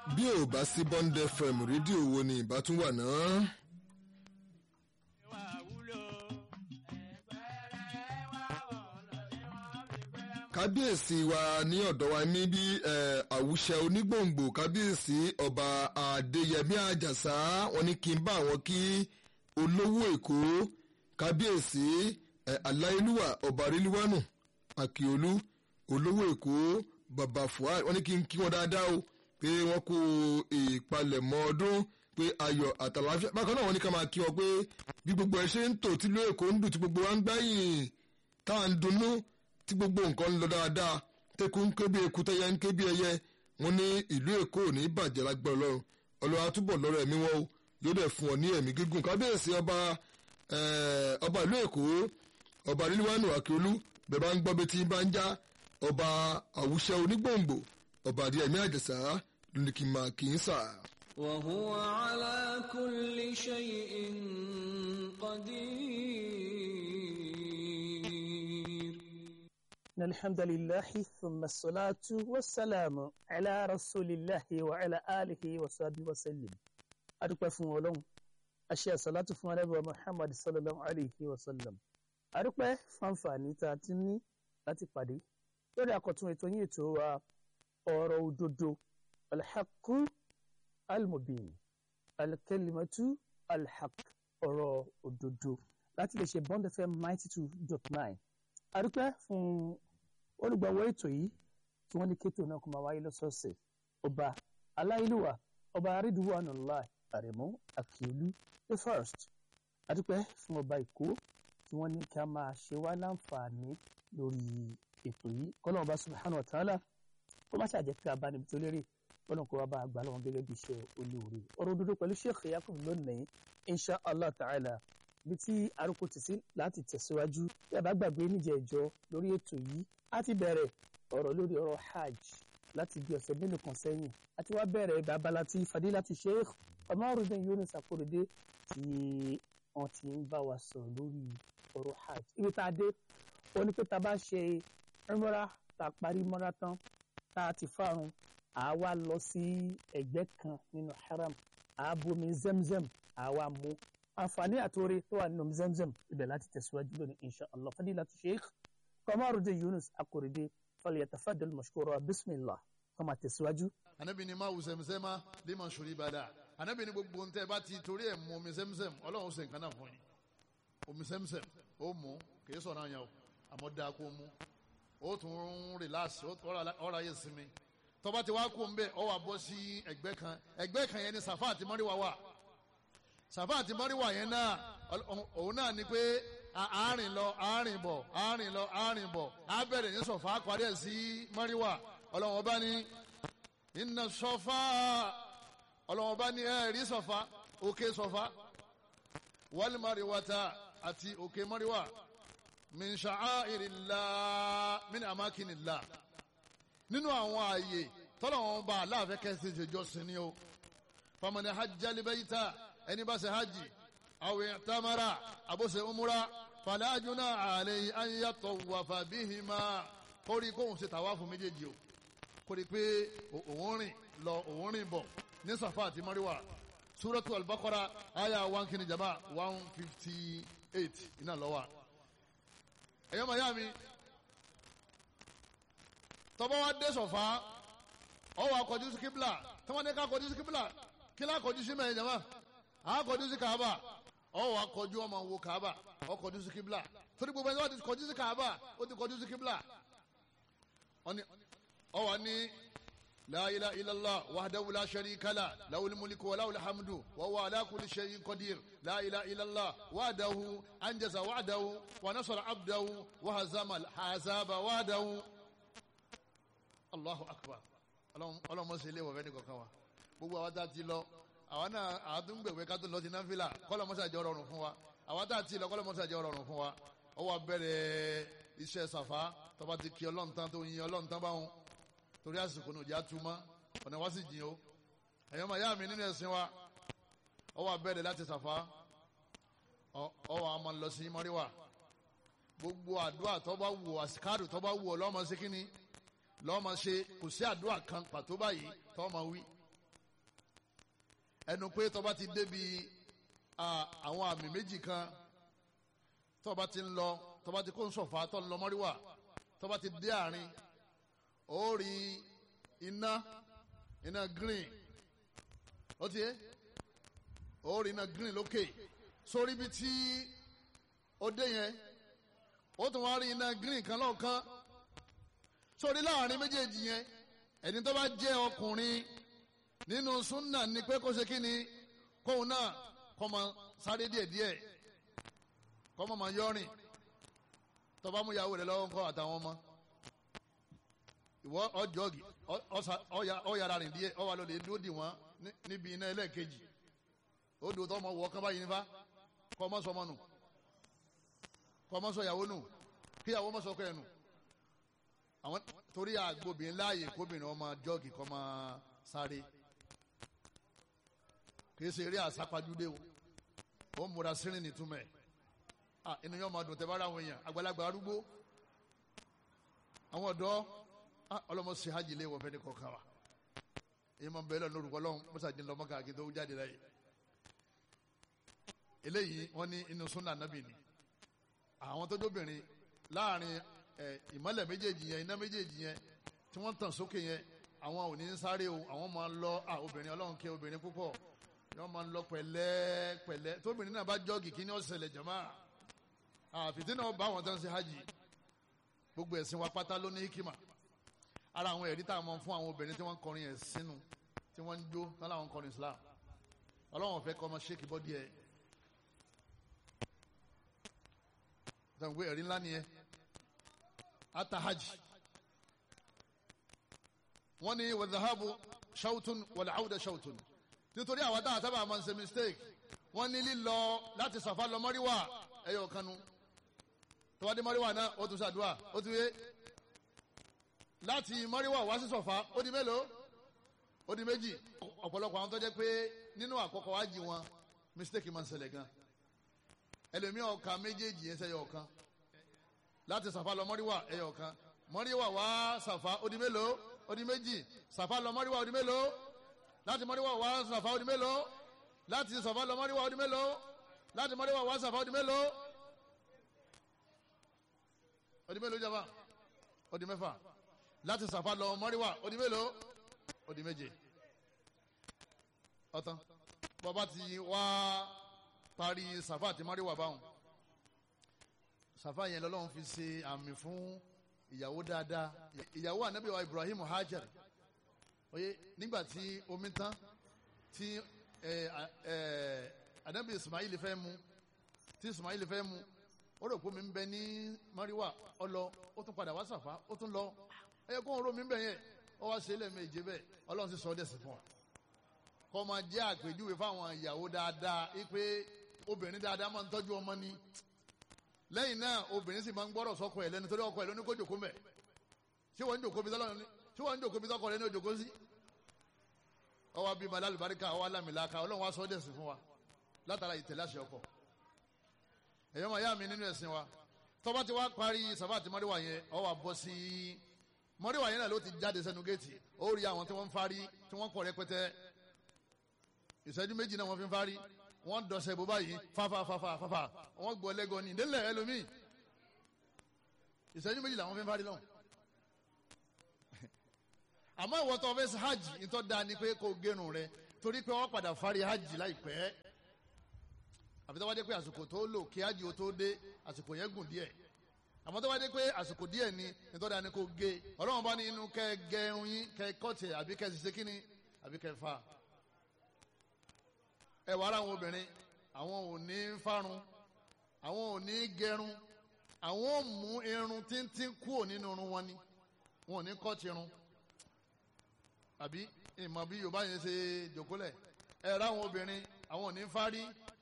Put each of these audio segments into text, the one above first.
bí ò bá sí Bond FM rédíò wo ni ìbá tún wà náà. kábíyèsí wa ní ọ̀dọ̀ wa ní bí àwùṣẹ onígbòǹgbò kábíyèsí ọba adéyẹmí àjàsá wọn ní kí n bá àwọn kí olówó èkó kábíyèsí aláìlúwà ọba ríliwánù àkìolú olówó èkó bàbá fuad wọn ní kí n kí wọn dáadáa o pé wọn kó ìpalẹ̀mọ́ ọdún pé ayọ̀ àtàlàáfíà bákan náà wọn ní ká máa kí wọn pé bí gbogbo ẹ ṣe ń tò tí ìlú èkó ń dùn tí gbogbo wa ń gbáyìn tá à ń dunnú tí gbogbo nǹkan ń lọ dáadáa tẹkùn ń ké bí eku tẹyẹ ń ké bí ẹyẹ wọn ní ìlú èkó ò ní bàjẹ́ lágbára ọlọ́run ọlọ́run àtúbọ̀ lọ́rọ̀ ẹ̀mí wọn o yóò dẹ̀ fún ọ ní ẹ̀mí gígùn kábíyèsí ọba ọba ìlú èkó ọba ríliwánù àkíolú bẹ́ẹ̀ bá ń gbọ́ bí tí bá ń já ọba àwùṣẹ onígbòǹgbò ọba adéyẹmí àjẹsà lónìí kì í máa kì í sà. وهو على كل شيء قدير إن الحمد لله ثم الصلاة والسلام على رسول الله وعلى آله وصحبه وسلم adúpẹ́ fún ọlọ́run aṣẹ àsàlátù fún anábìwá muhammad sallallahu alayhi wa sallam adúpẹ́ fún àǹfààní tá a ti ní láti pàdé lórí àkọ́tún ètò yín ètò wa ọ̀rọ̀ òdodo alḥaqu almubin alkalimatu alhaq ọ̀rọ̀ òdodo láti lè ṣe bond fm ninety two dot nine adúpẹ́ fún olùgbàwọ̀ ètò yìí tí wọ́n ní kétò náà kó máa wáyé lọ́sọ̀ọ̀sẹ̀ ọba aláìlúwà ọba arídùúwànúláì àrẹ̀mú àkìolú the first adúpẹ́ fún ọba èkó tí wọ́n ní kí a máa ṣe wá láǹfààní lórí ètò yìí kọ́lọ́n ọba subhanahu wa ta'ala kó má ṣàjẹ́ pé abánibí tó lérè kọ́lọ́n kó wá bá àgbà lọ́wọ́ gẹ́gẹ́ bí iṣẹ́ olóore ọ̀rọ̀ òdodo pẹ̀lú sheikh yakub lónìí insha allah ta'ala bí tí arúgbó ti sí láti tẹ̀síwájú bí a bá gbàgbé níjẹ̀ ìjọ lórí ètò yìí a ti bẹ̀rẹ̀ ọ̀rọ̀ lórí ọ̀rọ̀ hajj láti bí ọ̀sẹ̀ mélòó kan sẹ́yìn àti wá bẹ̀rẹ̀ babala tí fadilati sheikh Ọmọrúdín Yunus Akorede tí wọ́n ti ń bá wa sọ̀rọ̀ lórí ọ̀rọ̀ hajj ibi tá a dé ó ní pé tá a bá ṣe umra tá a parí mọ́ra tán tá a ti fárun à wá lọ sí ẹ̀gbẹ́ kan nínú haram à á bomi zemzem à wá mú àǹfààní àtòrè tó wà nínú zemzem ibẹ̀ láti tẹ̀síwájú lónìí insha allah fadilati sheikh Ọmọrúdín Yunus Akorede falyatafaddal mashkura bismillah kó máa tẹ̀síwájú. anabi ni máa wù sẹ́mùsẹ́má bí màá sori bàdà anabi ni gbogbo ntẹ bá ti torí ẹ̀ mú omi sẹ́mùsẹ́m ọlọ́run ṣe nǹkan náà fún yín omi sẹ́mùsẹ́m ó mú kìí sọ̀rọ̀ àyàn o àmọ́ dáa kó mú ó tún relax ọ̀rọ̀ ayé sinmi tọ́ba ti wá kó ń bẹ̀ ọ wà bọ́ sí ẹgbẹ́ kan ẹgbẹ́ kan yẹn ni Safa àti Marwa wà Safa àti Marwa yẹn náà òun náà ni pé àárín lọ àárín bọ̀ àárín lọ àárín bọ̀ á bẹ̀rẹ̀ ní Safa parí ẹ̀ sí Marwa ọlọ́run ọba ní inna Safa ọlọ́run ọba ní ẹ̀rí Safa òkè Safa wal Marwata àti òkè Marwa min sha'airillah min amakinillah nínú àwọn ààyè tọ́lọ́wọ́n bá aláàfẹ́ kẹsì ìjọsìn ni o famani hajjali bayita ẹni bá ṣe hajj aw i'tamara àbóṣe umura fala junaha alayhi an yatawafa bihima kórìí kóhùn ṣe tàwáfù méjèèjì o kórìí pé òun rìn lọ òun rìn bọ̀ ní Safa àti Marwa suratu al-Baqara aya one kìíní jama one fifty eight iná lọ́wọ́ ẹ̀yọ́ màyá mi tọ́bọ̀ wá dé sọ̀fà ọwọ́ akọjú sí kíbla tọ́wọ́n ní ká kọjú sí kíbla kí lá kọjú sí mẹ́rin jama à kọjú sí kàába ọwọ́ akọjú ọmọ wo kàába ọkọjú sí kíbla torí gbogbo ẹni wọ́n ti kọjú sí kàába ó ti kọjú sí kíbla ọwọ́ ní la ilaha illallah wahdahu la sharika la lahul mulku wa lahul hamdu wa huwa ala kulli shay'in qadir la ilaha illallah wahdahu anjaza wa'dahu wa nasara abdahu wa hazama al-ahzaba wahdahu allahu akbar ọlọmọ sí ilé ìwọ̀fẹ́ nìkan kan wa gbogbo àwọn tá a ti lọ àwọn náà àtúngbèwé ká tó lọ sí náfìlà kọlọmọsàjọ rọrùn fún wa àwọn tá a ti lọ kọlọmọsàjọ rọrùn fún wa ó wá bẹ̀rẹ̀ iṣẹ́ sàfà tọba ti kí ọlọ́run tán tó yin ọlọ́run tán báwọn torí àsìkò ní òjá túmọ̀ ọ̀nà wá sì jìn o ẹ̀yọ́ màá yá mi nínú ẹ̀sìn wa ó wá bẹ̀rẹ̀ láti sàfà ó wá máa lọ sí mọ́ríwá gbogbo àdúrà tó bá wù àsìkárù tó bá wù ọ lọ́mọ sí kínní lọ́ọ́ máa ṣe kò sí àdúrà kan pàtó báyìí tọ́ máa wí ẹnu pé tọba ti débi ah, àwọn àmì méjì kan tọba ti ń lọ tọba ti kó ń sọ̀fà tọ́ ń lọ mọ́ríwá tọba ti dé àárín ó rí iná iná green ó ti yé ó rí iná green lókè sórí ibi tí ó dé yẹn ó tún wá rí iná green kan lọ́ọ̀kan sórí láàrin méjèèjì yẹn ẹni tó bá jẹ́ ọkùnrin nínú súnà ni pé kó ṣe kí ni kóun náà kó máa sáré díẹ̀díẹ̀ kó máa máa yọrin tó bá mú ìyàwó rẹ̀ lọ́wọ́ ńkọ́ àtàwọn ọmọ ìwọ ọjọ́gì ọ̀yàrá rìn díẹ̀ ọ̀wà lọ́lẹ̀ dúró dì wọ́n ní- níbi iná ẹlẹ́ẹ̀kejì ó dùn tó ọmọ wọ̀ kán báyìí nífa kọ́ ọmọ sọmọ nù kọ́ ọmọ sọ ìyàwó nù kí ìyàwó ọmọ sọ ọkọ ẹ̀ nù àwọn torí àgbòbìnrin láàyè kóbìnrin ọmọ jọ́ọ̀gì kọ́ máa sáré kìí ṣe eré àsápajúdé o ó ń múra sírìn nìtúmẹ̀ ah inú yóò máa dùn tẹ́ bá ra àwọn èèyàn àgbàlagbà arúgbó àwọn ọ̀dọ́ ah ọlọ́mọ ṣe hajj lé wọ́n fẹ́ ní kọ̀ọ̀kan wa èyí máa ń bẹ̀rẹ̀ lórúkọ ọlọ́run mọ́sàdín lọ́mọ káàkiri tó jáde láyé eléyìí wọ́n ní inú súnà nábì ni àwọn tó dóbìnrin láàrin ẹ ìmọ́lẹ̀ méjèèjì yẹn iná méjèèjì yẹn tí wọ́n tàn sókè yẹn àwọn ò ní ń sáré o àwọn máa ń lọ à obìnrin ọlọ́run kẹ́ obìnrin púpọ̀ wọ́n máa ń lọ pẹ̀lẹ́ pẹ̀lẹ́ tóbìnrin náà bá jọ́ọ̀gì kí ni ó ṣẹlẹ̀ jàmáà àfìtí náà bá àwọn tó ń ṣe hajj gbogbo ẹ̀sìn wa pátá ló ní hikima ara àwọn ẹ̀rí tá a mọ̀ fún àwọn obìnrin tí wọ́n ń kọrin ẹ̀ sínú tí wọ́n ń jó tán láwọn ń kọrin Islam ọlọ́run fẹ́ kọ́ ọmọ ṣéèkì bọ́dí ẹ̀ dàgbé ẹ̀rí ńlá nìyẹn ata hajj wọ́n ní wàdàhábù ṣàwùtún wàlẹ̀ àwùdà ṣàwùtún nítorí àwọn táwọn sábà máa ń ṣe mistake wọ́n ní lílọ láti sàfà lọ mọ́ríwá ẹ̀yọ̀ kanu tọ́wádé mọ́ríwá náà ó tún ṣàdúrà ó tún yé láti mọ́ríwá wá sí sọ̀fà ó di mélòó ó di méjì ọ̀pọ̀lọpọ̀ àwọn tó jẹ́ pé nínú àkọ́kọ́ wájì wọn mistake máa ń ṣẹlẹ̀ gan ẹlòmíì ọ̀ka méjèèjì yẹn sẹ́yọ̀ ọ̀kan láti sàfà lọ mọ́ríwá ẹ̀yọ̀ ọ̀kan mọ́ríwá wá sàfà ó di mélòó ó di méjì sàfà lọ mọ́ríwá ó di mélòó láti mọ́ríwá wá sàfà ó di mélòó láti sàfà lọ mọ́ríwá ó di mélòó láti mọ́ríwá wá sàfà ó di mélòó ó di mélòó jàmbá ó di mẹ́fà láti sàfà lọ mọ́ríwá ó di mélòó ó di méje ọ̀tán bọ́ba ti wá parí sàfà àti mọ́ríwá báwọn sàfà yẹn lọ́lọ́run fi ṣe àmì fún ìyàwó dáadáa ìyàwó ànábì wa Ibrahim Hajar oye nígbà tí omi tán tí ẹ ẹ ànábì Ismail fẹ́ mu tí Ismail fẹ́ mu ó rò pé omi ń bẹ ní mọ́ríwá ó lọ ó tún padà wá sàfà ó tún lọ ẹyẹ kó ń ro mi ń bẹ yẹn ó wá ṣe é lẹ́ẹ̀mejì bẹ́ẹ̀ ọlọ́run sì sọ ọ́ dẹ̀ sí fún wa kọ́ máa jẹ́ àpèjúwe fáwọn ìyàwó dáadáa wípé obìnrin dáadáa máa ń tọ́jú ọmọ ni lẹ́yìn náà obìnrin sì máa ń gbọ́rọ̀ sọ́kọ ẹ̀ lẹ́nu torí ọkọ ẹ̀ ló ní kó jòkó mẹ́ ṣé wọ́n ń jòkó bí tọ́lọ́run ní ṣé wọ́n ń jòkó bí tọ́kọ rẹ̀ ní òjòkó sí. ọwọ́ bíi malá alùbáríkà ọwọ́ alámìláka ọlọ́run wá sọ ọ́ dẹ̀sìn fún wa látara ìtẹ̀lé àṣẹ ọkọ. ẹ̀yọ́ máa yá mi nínú ẹ̀sìn wa tọ́ba ti wá parí sàbá àti mọ́ríwá yẹn ọ wà bọ́ sí mọ́ríwá yẹn náà ló ti jáde sẹ́nu géètì ó rí àwọn tí wọ́n ń fárí tí wọ́n pọ̀ rẹpẹtẹ ìṣẹ́jú méjì náà wọ́n fi ń fárí wọ́n dọ̀sẹ̀ bó báyìí fáfáfáfáfá wọ́n gbọ́ lẹ́gọ́ ní ìdílé ẹlòmíì ìṣẹ́jú méjì làwọn fi ń fárí lọ́hùn. àmọ́ ìwọ tó fẹ́ ṣe hajj ìtọ́ da ni pé kó gẹrun rẹ torí pé wọ́n padà fárí hajj láìpẹ́ àfi tó wá dé pé àsìkò tó lò kí hajj ó tó dé àsìkò yẹn gùn díẹ̀ àmọ́ tó wá dé pé àsìkò díẹ̀ ni ìtọ́ da ni kó gé ọlọ́run bá ní inú kẹ́ gẹrun yín kẹ́ kọ́tì àbí kẹ́ ṣiṣẹ́ kíni àbí kẹ́ fà ẹ wà ara àwọn obìnrin àwọn ò ní fárun àwọn ò ní gẹrun àwọn ò mú irun tíntín kúrò nínú irun wọn ni wọn ò ní kọ́ tirun àbí ìmọ̀ bí yorùbá yẹn ṣe jòkólẹ̀ ẹ rà àwọn obìnrin àwọn ò ní fárí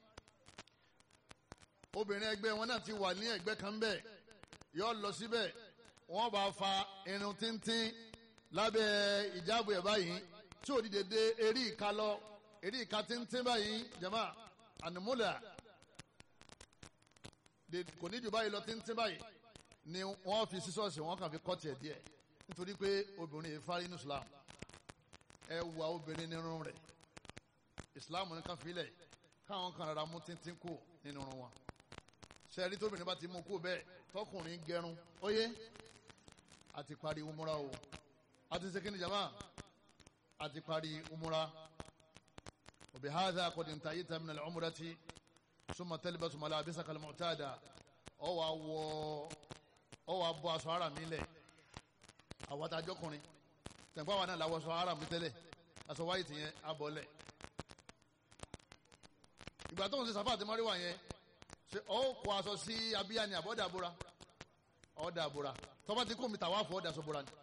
obìnrin ẹgbẹ́ wọn náà ti wà ní ẹgbẹ́ kan bẹ́ẹ̀ yọ lọ síbẹ̀ wọ́n bá fa irun tíntín lábẹ́ ìjáàbù ẹ̀ báyìí tí ò dìde dé eré ìka lọ èdè ìka tíntín báyìí jama ànumúlà kò ní jù báyìí lọ tíntín báyìí ni wọ́n fi sísọ́ọ̀sì wọ́n kàn fi kọ́ tiẹ̀ díẹ̀ nítorí pé obìnrin yìí fárí ní Islam ẹ wà obìnrin nínú rẹ̀ ìsìláàmù ní kan filẹ̀ káwọn kan rárá mú tíntín kù nínú irun wọn sẹ́ẹ̀rí tóbìnrin bá ti mú kú bẹ́ẹ̀ tọkùnrin gẹrun óyé àti parí umura o àti sekini jama àti parí umura òbí hadha qad intahayta min al-umrati summa talbasu malabisaka al-mu'tada ọ wà wọ ọ wà bọ aṣọ ara mi lẹ̀ àwọn àtàjọkùnrin tẹ̀gbọ́n àwọn náà làwọ̀ aṣọ ara mi tẹ́lẹ̀ aṣọ wáyé tìyẹn abọ́lẹ̀ ìgbà tó ń ṣe sàfà àti mọ́ríwá yẹn ṣe ọ kó aṣọ sí abíyá ni àbọ̀dà àbúra ọ̀dà àbúra tọ́ba ti kó mi tàwa fọ́ ọ̀dà sọ́bùra ni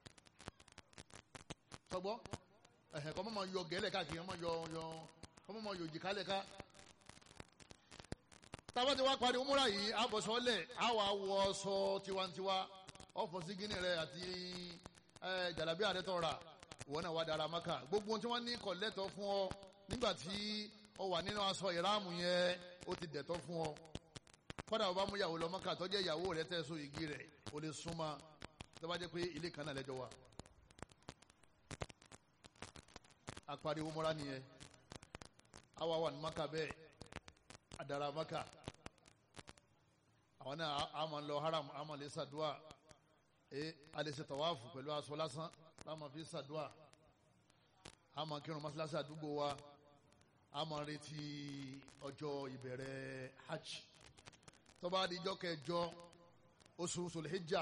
sọgbọ́ ẹ̀hẹ̀ kọ́ mọ́ yọ gẹ́lẹ̀ káàkiri mọ́ yọ yọ kọ́ mọ́ yọ jìkálẹ̀ ká tábà tí wàá parí umura yìí àbọ̀sọ́lẹ̀ àwọ̀ àwọ̀ sọ tiwantiwa ọ̀fọ̀ sí gíní rẹ̀ àti jàlábí àdẹ́tọ̀ rà wọn náà wà dára maka gbogbo tí wọ́n ní kọ̀lẹ́tọ̀ fún ọ nígbà tí ọ wà nínú aṣọ ìráàmù yẹn ó ti dẹ̀tọ̀ fún ọ kọ́dà ọba mú ìyàwó lọ maka tó jẹ́ ìyàwó rẹ̀ tẹ̀só igi rẹ̀ ó lè súnmọ́ tó bá jẹ́ pé ilé kan náà lẹ́jọ́ wà. àparí umura nìyẹn àwa wà ní maka bẹ́ẹ̀ adara maka àwọn náà a máa ń lọ haram a máa lè ṣàdúà ẹ a lè ṣe tàwáàfù pẹ̀lú aṣọ lásán a máa fi ṣàdúà a máa kírun mọ́ṣáláṣí àdúgbò wa a máa retí ọjọ́ ìbẹ̀rẹ̀ hajj tó bá di ijọ́ kẹjọ oṣù sulhijja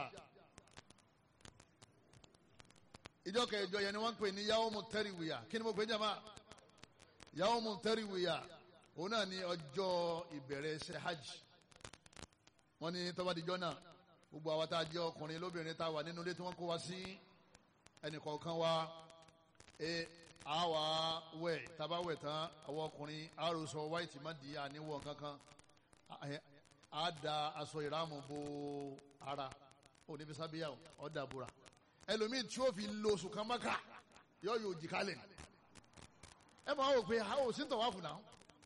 ijọ́ kẹjọ yẹn ni wọ́n ń pè ní yawmu tẹ́rìwìyà kí ni mo pè é jama yawmu tẹ́rìwìyà òun náà ni ọjọ́ ìbẹ̀rẹ̀ ṣe hajj wọ́n ní tó bá di ijọ́ náà gbogbo àwa tá a jẹ́ ọkùnrin lóbìnrin tá a wà nínú ilé tí wọ́n kó wa sí ẹnìkọ̀ọ̀kan wa ẹ àwa wẹ̀ tábà wẹ̀ tán àwọn ọkùnrin àròsọ wáìtì má di àníwọ̀ kankan á da aṣọ ìrámù bo ara òní fi sábíyà ọ̀dà búra ẹlòmíì tí ó fi lo oṣù kan mọ́kà yọ yóò jì kálẹ̀ ẹ máa wò pé àwọn ò sí ń tọ̀ wá fún náà.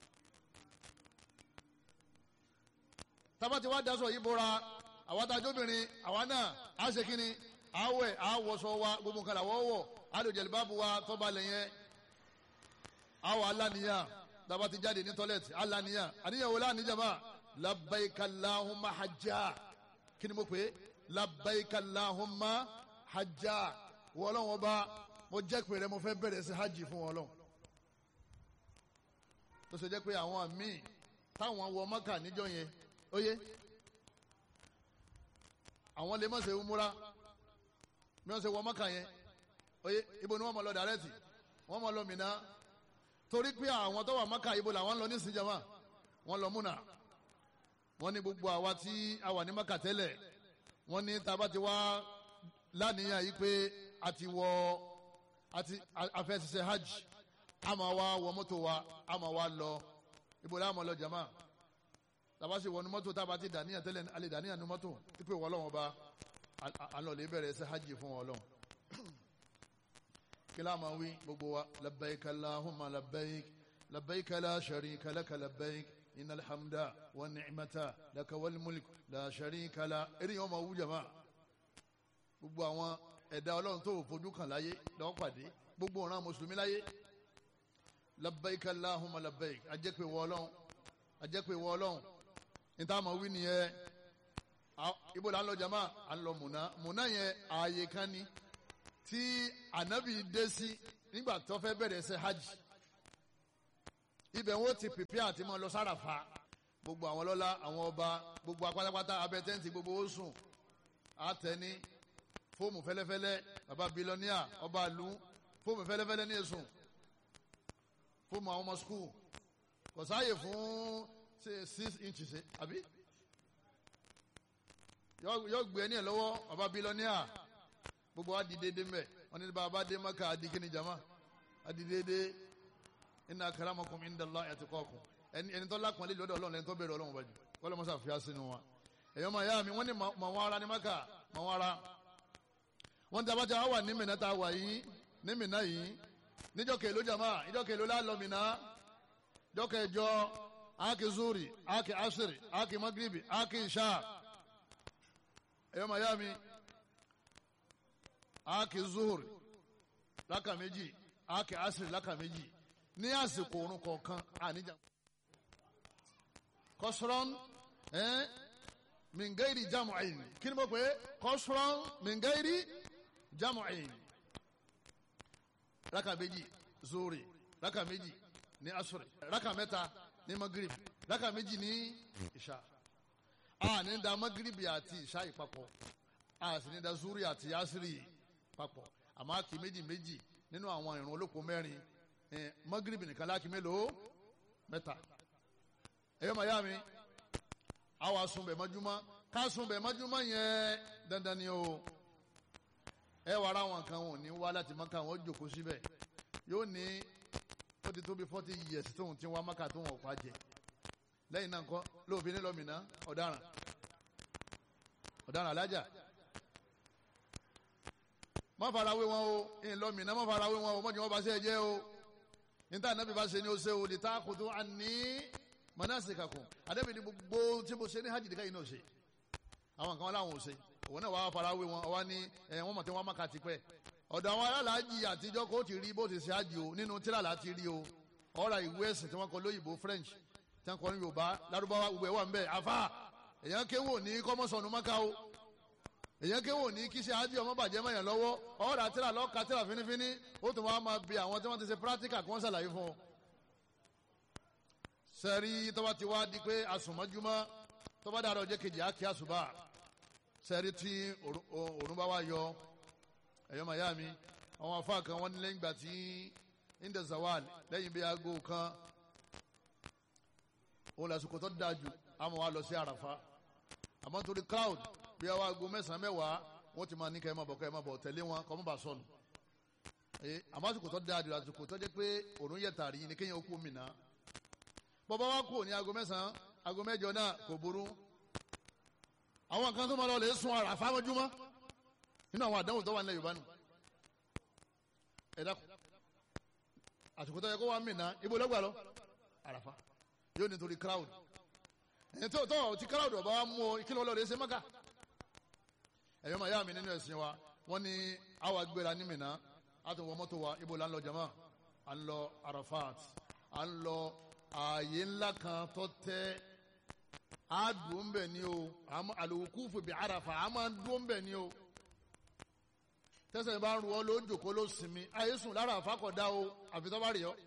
tabati wa daṣọ yìí bora àwa tá a jóbìnrin àwa náà á ṣe kínni àwẹ̀ àwọ̀sọ wa gbogbo nǹkan làwọ̀ wọ̀ àlòjẹ̀lìbábu wa tọ́ba lẹ́yìn àwọ̀ aláníyàn tabati jáde ní tọ́lẹ̀tì aláníyàn àníyàn wo láàníjàmá labbaika Allahumma hajjá kí ni mo pè é labbaika Allahumma hajjá wọ́ọ́lọ́wọ́ bá mo jẹ́ pé rẹ mo fẹ́ bẹ̀rẹ̀ sí hajj fún wọn lọ tó ṣe jẹ́ pé àwọn míì táwọn wọ Mọ́kà níjọ́ yẹn oye àwọn lè má ṣe umura bí wọ́n ṣe wọ mọ́kà yẹn oye ibo ni wọ́n mọ̀ lọ dàrẹ́tì wọ́n mọ̀ lọ Mínà torí pé àwọn tó wà mọ́kà ibo làwọn lọ nísìnyí jama wọ́n lọ múnà wọ́n ní gbogbo àwa tí a wà ní mọ́kà tẹ́lẹ̀ wọ́n ní tá a bá ti wá lánìyàn yìí pé a ti wọ àti afẹ́ ṣiṣẹ́ hajj a máa wá wọ mọ́tò wa a máa wá lọ ibo la máa lọ jama tàbá sì wọnú mọ́tò tábà ti dàníyàn tẹ́lẹ̀ alẹ́ dàníyàn ní mọ́tò pípé wọ́n lọ́wọ́ bá alọ́lẹ̀ bẹ̀rẹ̀ ṣe hajj fún wọn lọ́wọ́ kí láàmà wí gbogbo wa labbaik allahumma labbaik labbaik la sharika laka labbaik innal hamda wa ni'mata laka wal mulk la sharika la eré yẹn wọ́n máa wú jama gbogbo àwọn ẹ̀dá ọlọ́run tó fojú kan láyé lọ́wọ́ pàdé gbogbo ọ̀ràn mùsùlùmí láyé labbaik allahumma labbaik ajẹ́pẹ̀ wọ́ ọlọ́run ajẹ́pẹ̀ wọ́ ọlọ́run níta ma wí nìyẹn ibo la ń lọ jama à ń lọ múná múná yẹn ààyè kan ni tí ànábì dé sí nígbà tó fẹ́ bẹ̀rẹ̀ ṣe hajj ibẹ̀ wọ́n ti pèpè àti mọ́ lọ sárafa gbogbo àwọn lọ́lá àwọn ọba gbogbo apátápátá abẹ́tẹ́ǹtì gbogbo ó sùn àtẹni fóòmù fẹ́lẹ́fẹ́lẹ́ baba bilọ́níà ọba àlú fóòmù fẹ́lẹ́fẹ́lẹ́ ní èsùn fóòmù àwọn ọmọ skul kò sáàyè fún six inches àbí yóò gbé ẹni ẹ lọ́wọ́ baba bilọ́níà gbogbo wa di déédéé mbẹ wọn ní bàbá dé maka adi kini jama adi déédéé inna akramakum indallahi atqakum ẹni ẹni tó lákùnrin lọ́dọ̀ ọlọ́run ẹni tó bẹ̀rẹ̀ ọlọ́run bàjẹ́ wọ́n lọ́ mọ́sá fìyà sínú wa ẹ̀yọ́ máa yá mi wọ́n ní mà wọ́n ara ní maka mà wọ́n ara wọ́n ti abájá wà ní mìíràn tá a wà yìí ní mìíràn yìí níjọ́ kèló jama níjọ́ kèló lálọ́ mìíràn jọ́ kẹjọ aki zuri aki asiri aki magribi aki isha ẹ̀yọ́ máa yá mi aki zuhuri láka méjì aki asiri láka méjì ní àsìkò òrùn kọ̀ọ̀kan àníjà kọ́sùrọ́n ẹ́ mìngẹ́rì jamu'in kí ni mo pè é kọ́sùrọ́n mìngẹ́rì jamu'in raka méjì zuri raka méjì ní asuri raka mẹ́ta ní magrib raka méjì ní ìṣá a ní da magrib àti ìṣá ìpapọ̀ a sì ní da zuri àti asiri papọ̀ àmọ́ a kì í méjì méjì nínú àwọn ìrun olóko mẹ́rin eh, magrib nìkan láàkì mélòó mẹ́ta ẹ̀yọ́ màyá mi àwa sunbẹ̀ mọ́júmọ́ ká sunbẹ̀ mọ́júmọ́ yẹn dandan ni o ẹ wà ara wọn kan wọn ò ní wá láti mọ́ka wọn ó jòkó síbẹ̀ yóò ní ó ti tó bí forty years tóun ti wá mọ́ka tóun ọ̀pá jẹ lẹ́yìn náà kọ́ lóòfin nílọ́mìnà ọ̀daràn ọ̀daràn alájà má fara wé wọn o ìlọ́mìnà má fara wé wọn o mọ́jú wọn bá ṣe jẹ́ o níta nàbí bá ṣe ni o ṣe o lè ta kòtò àní manasikakum àdébí ni gbogbo tí mo ṣe ní hajj nìkan yìí náà ṣe àwọn kan wọn làwọn ò ṣe òun náà wàá fara wé wọn ọwọ́ ní ẹ wọ́n mọ̀ tí wọ́n má ka ti pẹ́ ọ̀dọ̀ àwọn alálàájì àtijọ́ kó ti rí bó ti ṣe hajj o nínú tíra láti rí o ọ̀rọ̀ ìwé ẹ̀sìn tí wọ́n kọ lóyìnbó French tí wọ́n kọ ní Yorùbá lárúbáwá gbogbo ẹ̀ wà ń bẹ̀ afa èèyàn kéwò ní kọ́mọ́sọ̀nù mọ́ká o èèyàn kéwò ní kí ṣe hajj ọmọ bàjẹ́ mọ́yàn lọ́wọ́ ọ̀rọ̀ àtìrà lọ́ka tíra fínífíní ó tún wá máa bi àwọn tí wọ́n ti ṣe practical kí wọ́n ṣàlàyé fún ọ sẹ́rí tọ́ba ti wá di pé asùnmọ́júmọ́ tọ́ba dàrọ̀ ọjọ́ kejì á kí àṣùbà sẹ́rí tí òrùn bá wá yọ ẹ̀yọ́ màyá mi àwọn afá kan wọ́n ní lẹ́yìn ìgbà tí inda zawal lẹ́yìn bí aago kan òun lásìkò tó dáa jù àmọ́ wa lọ sí àràfá àmọ́ nítorí crowd bí àwọn aago mẹ́sàn-án mẹ́wàá wọ́n ti máa ní kẹ́ ẹ máa bọ̀ kẹ́ ẹ máa bọ̀ tẹ̀lé wọn kọ́ mọ́ bá sọnù àmọ́ àsìkò tó dáa jù àsìkò tó jẹ́ pé òrùn yẹ tàrí ni kéèyàn ó kú mìíràn bọ́bá wa kú ní aago mẹ́sàn-án aago mẹ́jọ náà kò burú àwọn kan tó máa lọ lè sun àràfá mọ́júmọ́ nínú àwọn àdánwò tó wà nílẹ̀ Yorùbá nù ẹ dákun àsìkò tó yẹ kó wà mìíràn ibo lọ́gbà lọ àràfá yóò nítorí crowd ẹ̀yìn tó tó ti crowd ọba wa mú o kí ló lọ lè ṣe mọ́kà ẹ̀yọ́ màá yá mi nínú ẹ̀sìn wa wọ́n ní àwa gbéra ní mìíràn àtúnwọ̀ mọ́tò wa ibo là ń lọ jama à ń lọ Arafat à ń lọ ààyè ńlá kan tó tẹ́ a dùn bẹ̀ ni o àlòkù fòbí àràfà a máa dùn bẹ̀ ni o tẹsán bá ń ru ọ ló jòkó ló sinmi ayé sùn lára àfàkọ̀dá o àfi tó bá rí ọ.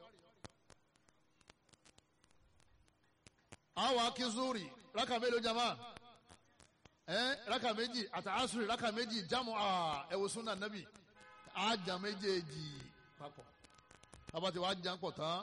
àwọn akínzúrì rákà mélòó jama ẹ rákà méjì àtàásùrì rákà méjì jámù ẹwọ súnà nàbì àjà méjèèjì papọ̀ tábàtì wàá jà ń pọ̀ tán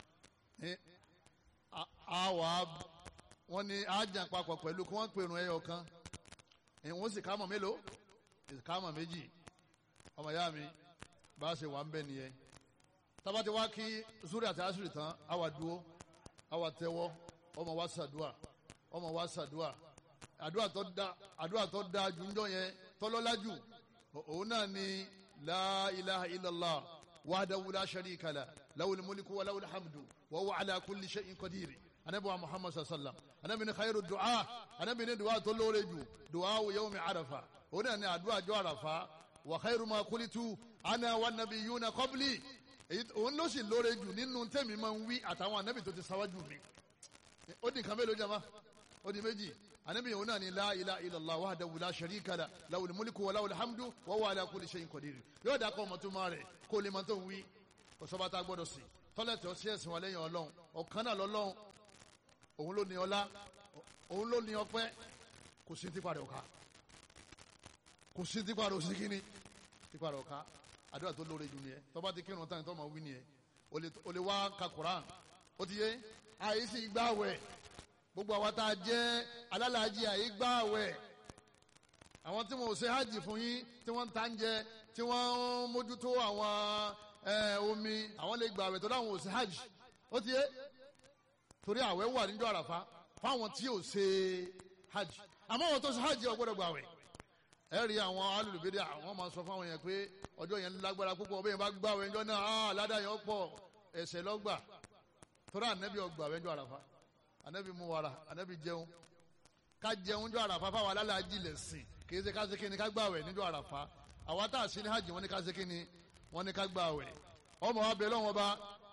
àwa wọn ní àjà papọ̀ pẹ̀lú kí wọ́n pèrún ẹyọ kan ìwọ̀n sì kámọ̀ mélòó kámọ̀ méjì ọmọ ìyá mi bá a ṣe wà ń bẹ nìyẹn tábàtì wá kí zuri àti asiri tán àwa dúró àwa tẹ́wọ́ ọmọ wa ṣàdúà ọmọ wa ṣàdúà àdúà tó da àdúà tó da jùjọ yẹn tọ́lọ́lá jù òun náà ni la ilaha illallah wahdahu la sharika la lawul mulku wa lawul hamdu wa huwa ala kulli shay'in qadir anabi wa muhammad sallam anabi ni khairu du'a anabi ni du'a tó lóore jù du'a yawmi arafa òun náà ni àdúà jọ arafa wa khairu ma kulitu ana wa nabiyuna qabli òun ló sì lóore jù nínú tẹ́mi máa ń wí àtàwọn anabi tó ti sáwájú mi ó di nǹkan mélòó jama ó di méjì anabi òun náà ni la ilaha illallah wahdahu la sharika la lawul mulku wa lawul hamdu wa huwa ala kulli shay'in qadir yóò dà kọ́ ọmọtúmọ̀ rẹ̀ kó lè máa tó ń wí kò sọ́ba tá a gbọ́dọ̀ sí tọ́lẹ̀tì ọtí ẹ̀sìn wa lẹ́yìn ọlọ́run ọ̀kan náà lọ́lọ́run òun ló ní ọlá òun ló ní ọpẹ́ kò sí tipa rẹ̀ ọ̀ka kò sí tipa rẹ̀ òsì kíni tipa rẹ̀ ọ̀ka àdúrà tó lóore jù nìyẹn tọ́ba ti kírun tán tó máa wí nìyẹn o lè wá ka Quran ó ti yé àyè sì gbà wẹ̀ gbogbo àwa tá a jẹ́ alálàájì àyè gbà wẹ̀ àwọn tí wọn ò ṣe hajj fún yín tí wọ́n ń ta ń jẹ tí wọ́n ń mójútó àwọn omi àwọn lè gbà àwẹ̀ tó dáhùn ò ṣe hajj ó ti yé torí àwẹ̀ wà níjọ́ àràfá fáwọn tí ò ṣe hajj àmọ́ àwọn tó ṣe hajj ò gbọ́dọ̀ gbà àwẹ̀ ẹ rí àwọn alùlùbẹ́dẹ́ àwọn máa sọ fáwọn yẹn pé ọjọ́ yẹn lágbára púpọ̀ bẹ́ẹ̀ bá gbà àwẹ̀ ńjọ́ náà á ládàá yẹn pọ̀ ẹ̀ṣẹ̀ lọ́gbà torí ànẹ́bí ọgbà àwẹ̀ ńjọ́ àràfá ànẹ́bí mú wàrà ànẹ́bí jẹun ká jẹun ńjọ́ àràfá fáwọn alálàájì lẹ̀sìn kì í ṣe ká ṣe kí ni ká gbà àwẹ̀ níjọ́ àràfá àwa tá a sí ní hajj wọn ní ká ṣe kí ni wọn ní ká gbà àwẹ̀ ọmọ wa bẹ lọ́wọ́ bá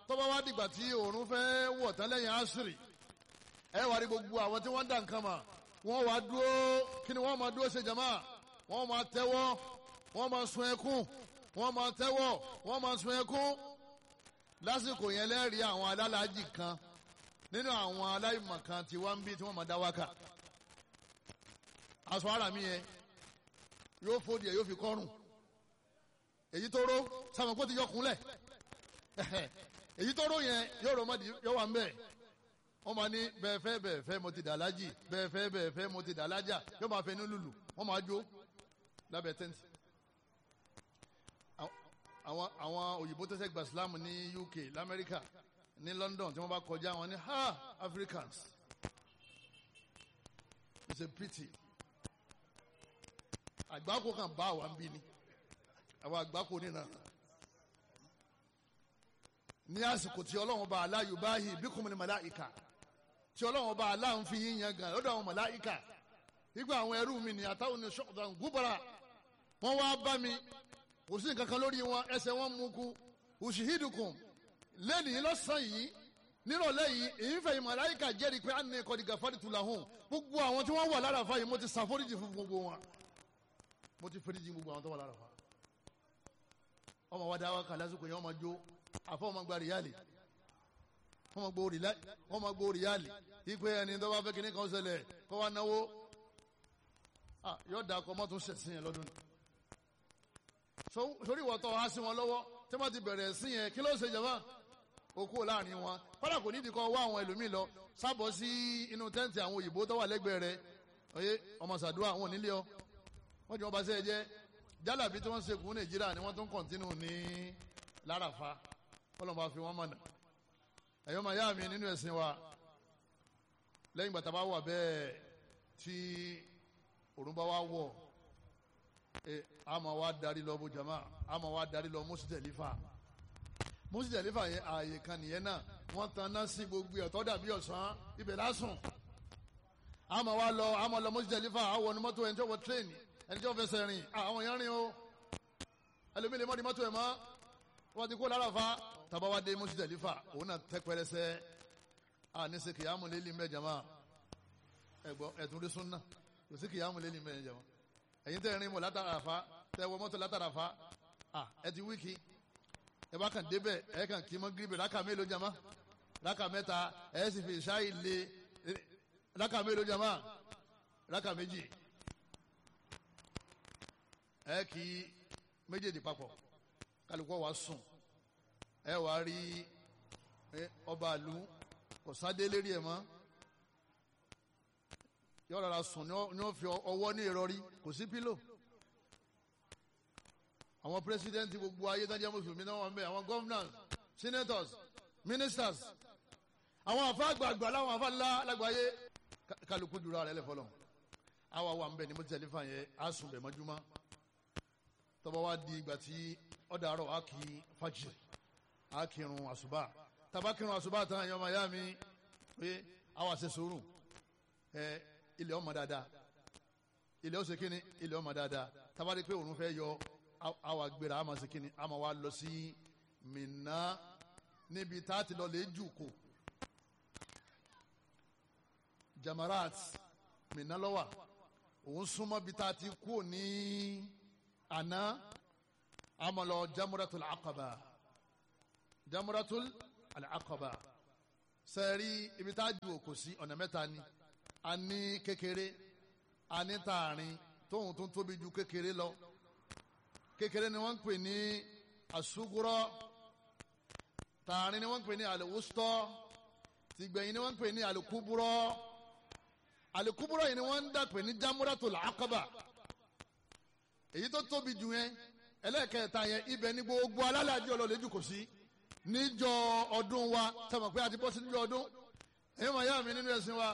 tọ́ba wá dìgbà tí òòrùn fẹ́ wọ̀ tán lẹ́yìn àṣírí ẹ wá rí gbogbo àwọn tí wọ́n ń dà nǹkan mà wọ́n wá dúró kí ni wọ́n máa dúró ṣe jàmá wọ́n máa tẹ́wọ́ wọ́n máa sun ẹkún wọ́n máa tẹ́wọ́ wọ́n máa sun ẹkún lásìkò yẹn lẹ́rìí àwọn alálàájì kan nínú àwọn aláìmọ̀ kan tí wọ́n ń bí tí wọ́n máa dá wákà aṣọ ara mi yẹn yóò fòdì ẹ̀ yóò fi kọ́rùn èyí tó ró sáwọn kó ti yọkùnlẹ̀ èyí tó ró yẹn yóò rọ mọ́dì yóò wà ń bẹ̀ wọ́n máa ní bẹ́ẹ̀ fẹ́ bẹ́ẹ̀ fẹ́ mo ti dà lájì bẹ́ẹ̀ fẹ́ bẹ́ẹ̀ fẹ́ mo ti dà lájà yóò máa fẹ́ ní lùlù wọ́n máa jó lábẹ́ tẹ́ǹtì. àwọn àwọn òyìnbó tẹ́sẹ̀ gba Islam ní UK lamẹ́ríkà ní London tí wọ́n bá kọjá wọn ní ha Africans it's a pity àgbákò kan bá àwọn bí ni àwọn àgbákò nínú ní àsìkò tí ọlọ́run bá aláyò báyìí bí kùnmù ní màláìka tí ọlọ́run bá aláǹ fi yín yan gan lọ́dọ̀ àwọn màláìka nígbà àwọn ẹrú mi ní àtàwọn ní ṣọ́ọ̀dàn gúbara wọ́n wá bá mi kò sí nǹkan kan lórí wọn ẹsẹ̀ wọn mú kú òṣìhídùkùn lẹ́nìí lọ́sàn yìí nírọ̀lẹ́ yìí èyí fẹ̀yìn màláìka jẹ́rìí pé àná ẹ̀kọ́ dìgbà fáritù làhùn gbogbo àwọn tí wọ́n wà lára fáyìí mo ti ṣàforíjì fún gbogbo wọn mo ti fẹ́ríjì gbogbo àwọn tó wà lára fa ọmọ wa dá wa kà lásìkò yẹn ọmọ jó àfọ ọmọ gba rìálì ọmọ gbó rìálì ọmọ gbó rìálì ipe ẹni tó bá fẹ́ kíní kan ṣẹlẹ̀ kó wá náwó yóò da ọkọ mọ́tò ṣẹ̀sìn yẹn lọ́dún sórí ìwọ̀tọ̀ wá sí wọn lọ́wọ́ tí wọ́n ti bẹ̀rẹ̀ sí yẹn kí ló ṣe jàmá okú láàrin wọn kọ́dà kò nídìí kan wá àwọn ẹlòmíì lọ sábọ̀ sí inú tẹ́ǹtì àwọn òyìnbó tó wà lẹ́gbẹ̀ẹ́ rẹ̀ oyè ọmọ sàdúrà wọn ò nílé ọ wọ́n ti wọ́n bá ṣe é jẹ́ jálàbí tí wọ́n ṣe kún nàìjíríà ni wọ́n tún kọ̀ntínú ní láràfá kọ́lọ́mù bá fi wọ́n mọ̀nà ẹ̀yọ́ máa yá mi nínú ẹ̀sìn wa lẹ́yìn gbàtà bá wà bẹ́ẹ̀ tí òrùn bá wá wọ̀ ẹ a máa wá darí lọ bó jama a máa wá darí lọ mùsùlùmí mùsùlùmí yẹn ààyè kan nìyẹn náà wọ́n tan náà sí gbogbo ẹ̀tọ́ dàbí ọ̀sán ibẹ̀ lásùn a máa wá lọ a máa lọ mùsùlùmí àwọn ọ̀nà mọ́tò ẹni tó wọ tírẹ́ẹ̀nì ẹni tí wọ́n fẹsẹ̀ rìn àwọn èèyàn rìn o ẹlòmíì lè mọ́ di mọ́tò ẹ̀ mọ́ wọ́n ti kó lára fa tàbá wa dé Musdalifa òun náà tẹ́ pẹ́rẹsẹ́ a ní ṣe kìyàmù lélẹ̀ mbẹ́ jama ẹ̀gbọ́ ẹ̀tún rí súnà kò sí kìyàmù lélẹ̀ mbẹ́ jama ẹ̀yin tẹ́ rìn mọ́ látara fa tẹ́ wọ mọ́tò látara fa a ẹ ti wíkì ẹ bá kàn débẹ̀ ẹ kàn kí mọ́ gíríbẹ̀ rákà mélòó jama rákà mẹ́ta ẹ sì fi ṣáì lé rákà mélòó jama rákà méjì ẹ kì í méjèèjì papọ̀ kálukọ́ wa sùn ẹ wà á rí ọba àlù kò sáde lérí ẹ̀ mọ́ yọ rárá sùn ní ó fi ọwọ́ ní ìrọ̀rí kò sí pílò àwọn pírẹsidẹ́ǹtì gbogbo ayé dájẹ́ mùsùlùmí náà wà ń bẹ àwọn governors senators ministers àwọn àfa àgbààgbà láwọn àfa ńlá lágbàáyé kálukú dúró ara ẹ lẹ́fọ́lọ́ àwa wà ń bẹ ní mo tẹ̀lé fà yẹn á sùn bẹ̀ mọ́júmọ́ tọ́ba wa di ìgbà tí ọ̀dà àrọ̀ á kì í fàjì á kírun àṣùbà tàbá kírun àṣùbà tán ẹ̀yọ́ ọmọ ìyá mi pé àwa ṣe sùúrù ẹ ilẹ̀ ọmọ dáadáa ilẹ̀ ọ̀sẹ̀ kínní ilẹ̀ ọmọ dáadáa tàbá rí pé òun fẹ́ yọ àwa gbéra àmọ̀ sí kínní àmọ̀ wa lọ sí Mínà níbi tá a ti lọ lè jù kù Jamarat Mínà lọ́wà òun súnmọ́ bí tá a ti kú ní àná amọ̀lọ jamuratul akaba jamuratul alakaba sẹ́ẹ̀rí ibi tá a ju òkò sí ọ̀nà mẹ́ta ni a ní kékeré a ní tààrin tóun tó tóbi ju kékeré lọ kékeré ni wọ́n ń pè ní asugurọ́ tààrin ni wọ́n ń pè ní aliwustọ́ tìgbẹ̀yìn ni wọ́n ń pè ní alikuburọ́ alikuburọ́ yìí ni wọ́n ń dà pè ní jamuratul akaba èyí tó tóbi jù yẹn ẹlẹ́ẹ̀kẹta yẹn ibẹ̀ ní gbogbo alálàájì ọlọ́lẹ́jù kò sí níjọ ọdún wa sọmọ pé a ti bọ́ sí níjọ ọdún èyí máa yá mi nínú ẹ̀sìn wa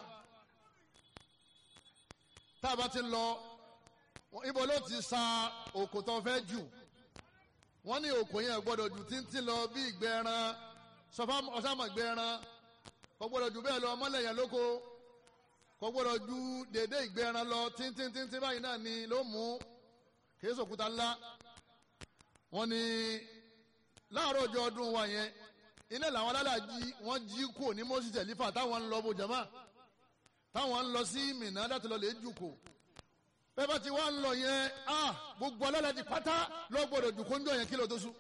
tá a bá ti lọ ibo ló ti sa òkò tó fẹ́ jù wọ́n ní òkò yẹn gbọ́dọ̀ jù títí lọ bí ìgbẹ́ ẹran sọfá ọ̀sàmọ̀ ìgbẹ́ ẹran kò gbọ́dọ̀ jù bẹ́ẹ̀ lọ ọmọlẹ́yìn lóko kò gbọ́dọ̀ ju dédé ìgbẹ́ ẹran lọ tíntíntíntí báyìí náà ni ló mú kìí sòkúta ńlá wọ́n ní láàárọ̀ ọjọ́ ọdún wa yẹn iná làwọn alálàájì wọ́n jí kò ní mọ́sí tẹ̀lífà táwọn ń lọ bó jama táwọn ń lọ sí mìíràn láti lọ lè jùkò bẹ́ẹ̀ bá ti wá ń lọ yẹn a gbogbo alálàájì pátá lọ gbọ́dọ̀ jùkò ń jọ yẹn kí ló tó sùn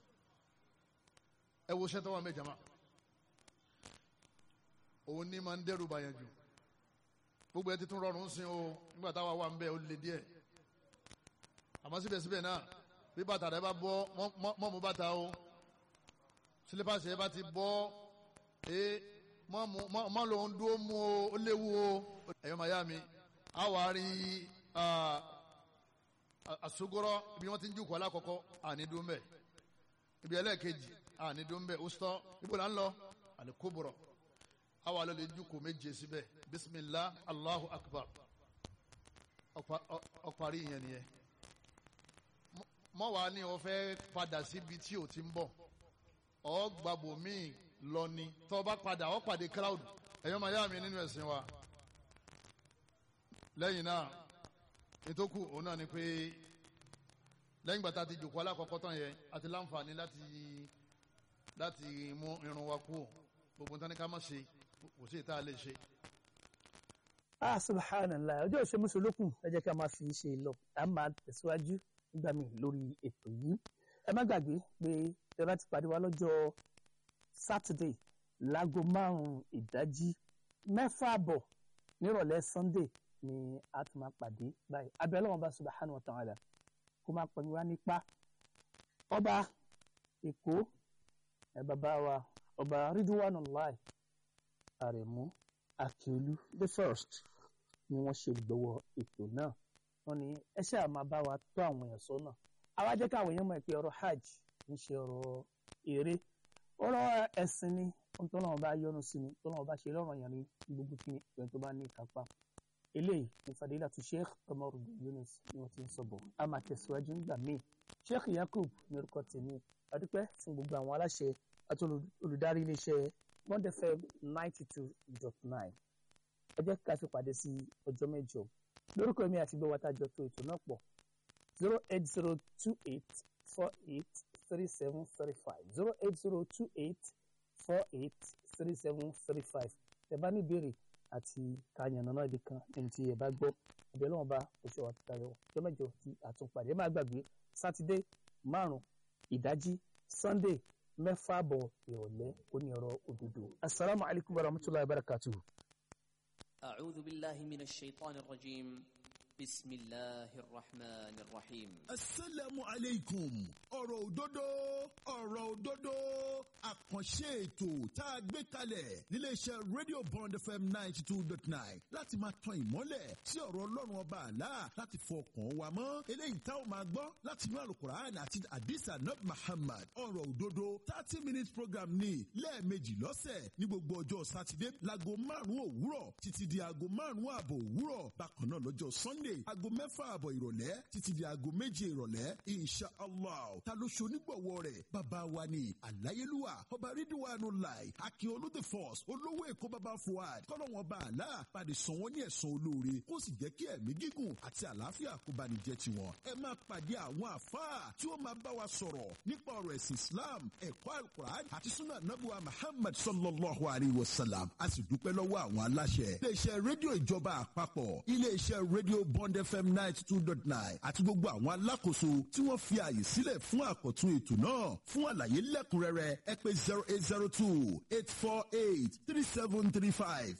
ẹ wo sẹ́tọ́ wọn bẹ́ẹ̀ jama òun ní máa ń dẹ́rù bàyàn jù gbogbo ẹ ti tún rọrùn sí o nígbà táwa wà ń bẹ ó le díẹ̀ àmọ́ síbẹ̀síbẹ̀ náà bí bàtà rẹ bá bọ́ mọ́ mú bàtà o sílípàsì ẹ bá ti bọ́ ẹ mọ́ lòun dúró mú o ó léwu o ẹ̀yọ́ màyá mi a wà rí àsogorọ́ ibi wọ́n ti ń jùkọ́ alákọ̀ọ́kọ́ àní dúró mbẹ́ ibi ẹlẹ́ẹ̀kejì àní dúró mbẹ́ òsítọ́ ibo là ń lọ àlékóbọ̀rọ̀ a wà lọ́lẹ̀ jùkọ́ méje síbẹ̀ bisimilah allahu akbar ọ̀parí ìyẹn nìyẹn mọ́ wàá ní o fẹ́ padà síbi tí o ti ń bọ̀ ọ gbàgbọ́ míì lọ ni tó o bá padà ọ pàdé crowd ẹ̀yọ́ máa yá mi nínú ẹ̀sìn wa lẹ́yìn náà nítòkù òun náà ni pé lẹ́yìn gbàtà ti jòkó alákọ̀ọ́kọ́ tán yẹn àti láǹfààní láti láti mú irun wa kú gbogbo nǹkan ní ká má ṣe kò sí ìta lè ṣe. ah subhanallah ọjọ́ ìṣe mùsùlùkù ẹ jẹ́ ká máa fi ṣe lọ à ń máa tẹ̀síwájú nígbà míì lórí ètò yìí ẹ má gbàgbé pé ẹ bá ti pàdé wa lọ́jọ́ Saturday láago márùn-ún ìdájí mẹ́fà àbọ̀ nírọ̀lẹ́ Sunday ni a tún máa pàdé báyìí abẹ́lẹ́ wọn bá subhanahu wa ta'ala kó máa pọ̀ wá nípa ọba Èkó ẹ bàbá wa ọba Ridwanullahi Àrẹ̀mú Akíolú the first ni wọ́n ṣe gbọ́wọ́ ètò náà wọ́n ní ẹ ṣáà máa bá wa tó àwọn èèyàn sọ́nà àwa jẹ́ káwọn èèyàn mọ̀ pé ọ̀rọ̀ hajj ń ṣe ọ̀rọ̀ eré ọ̀rọ̀ ẹ̀sìn ni ohun tó náà bá yọ́nú sí ni tó náà bá ṣe lọ́rọ̀ yẹn ní gbogbo kí ni tó bá ní ìkápá eléyìí ní fadilatu sheikh Qamaruddin Yunus ni wọ́n ti ń sọ bọ̀ a máa tẹ̀síwájú nígbà míì sheikh yakub ní orúkọ tèmi adúpẹ́ fún gbogbo àwọn aláṣẹ àti olùdarí iléeṣẹ́ one fm ninety two dot nine ẹ jẹ́ ká fi pàdé sí ọjọ́ mẹ́jọ lórúkọ mi àti gbọ́wọ́ tájọ tó ètò náà pọ̀ zero eight zero two eight four eight three seven three five zero eight zero two eight four eight three seven three five ẹ bá ní ìbéèrè àti kàyànnà náà ibi kan ẹni tí ẹ bá gbọ́ ẹbẹ̀ lọ́wọ́ bá oṣù wa tayọ ọjọ́ mẹ́jọ tí àtúnpadì ẹ má gbàgbé sátidé márùn ìdájí sunday mẹ́fà bọ̀ ìrọ̀lẹ́ oní ọ̀rọ̀ òdodo asalaamualeykum wa rahmatulahi wa barakatuhu. أعوذ بالله من الشيطان الرجيم بسم الله الرحمن الرحيم asalaamu aleykum ọ̀rọ̀ òdodo ọ̀rọ̀ òdodo àkànṣe ètò tá a gbé kalẹ̀ níléeṣẹ́ radio bond fm ninety two dot nine láti máa tan ìmọ́lẹ̀ sí ọ̀rọ̀ ọlọ́run ọba àlá láti fọkàn wa mọ́ eléyìí tá a máa gbọ́ láti inú alukur'an àti hadisa nab muhammad ọ̀rọ̀ òdodo thirty minutes program ní lẹ́ẹ̀mejì lọ́sẹ̀ ní gbogbo ọjọ́ sátidé láago márùn-ún òwúrọ̀ títí di aago márùn-ún ààbọ̀ òwúrọ̀ bákan náà lọ́jọ́ sunday aago mẹ́fà ààbọ̀ ìrọ̀lẹ́ títí di aago méje ìrọ̀lẹ́ insha allah ta ló ṣe onígbọ̀wọ́ rẹ̀ bàbá wa ni aláyélúwà ọba rídíwánu láì akíọlù the force olówó èkó bàbá fuad kọ́lọ́wọ́n bá àlá padì sàn wọ́n ní ẹ̀sán olóore kó sì jẹ́ kí ẹ̀mí gígùn àti àlàáfíà kó bá ní jẹ́ tiwọn. ẹ máa pàdé àwọn àfáà tí ó máa bá wa sọ̀rọ̀ nípa ọ̀rọ̀ ẹ̀sìn islam ẹ̀kọ́ alukur'an àti sunna nabuwa muhammad sallallahu alayhi wa sallam a sì dúpẹ́ lọ́wọ́ àwọn aláṣẹ. iléeṣẹ́ rédíò ìjọba àpapọ̀ iléeṣẹ́ rédíò bond fm ninety two dot nine àti gbogbo àwọn alákòóso tí wọ́n fi ààyè sílẹ̀ fún àkọ́tún ètò náà fún àlàyé lẹ́kùnrẹ́rẹ́ ẹ pé zero eight zero two eight four eight three seven three five